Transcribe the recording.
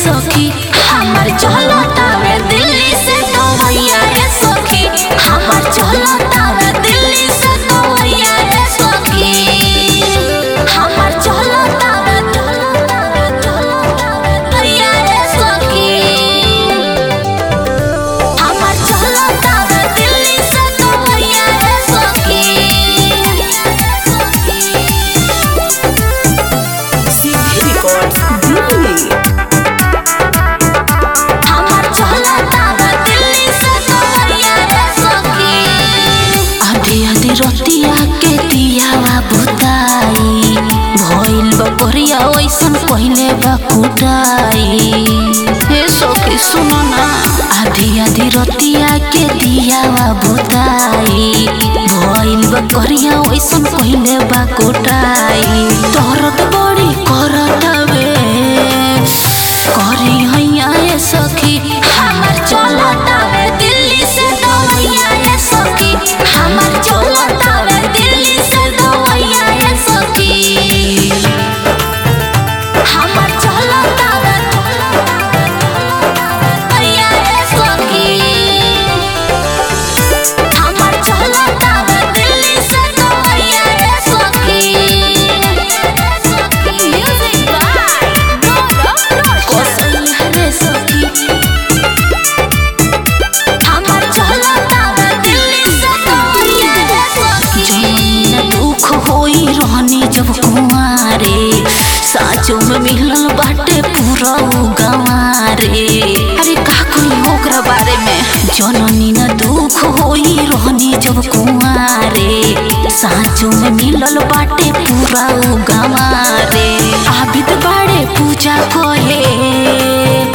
सखी हमर चलतावे दिल्ली से दवैया रे सखी हमर चलतावे दिल्ली से दवैया रे सखी हमर चलतावे चलतावे चलतावे दवैया रे सखी हमर चलतावे दिल्ली से दवैया रे सखी CD Records, Delhi. हमर चलतावे दिल्ली से दवैया रे सखी आधी आधी रतिया के दियावा बुताई भइल बकरिया ओइसन पहिले बा कुटाई हे सखी सुनो ना आधी आधी रतिया के दियावा बुताई भइल बकरिया ओइसन पहिले बा कुटाई दर्द बड़ी करतावे करी हैया ए सखी हमर चलतावे दिल्ली से दवैया ए सखी हमर चलतावे दिल्ली से दवैया ए सखी हमर चलतावे दवैया ए सखी हमर चलतावे दिल्ली से दवैया ए सखी म्यूजिक बाय कोसल रे सखी हमर चलतावे दिल्ली से दवैया रे सखी जौन दुख होई रहनी जब कुंवारे साचो में मिलल बाटे पूरा उ गंवारे अरे का कोई ओकरा बारे में जननी न दुख होई रहनी जब कुंवारे साचो में मिलल बाटे पूरा उ गंवारे आबिद बाड़े पूजा कहे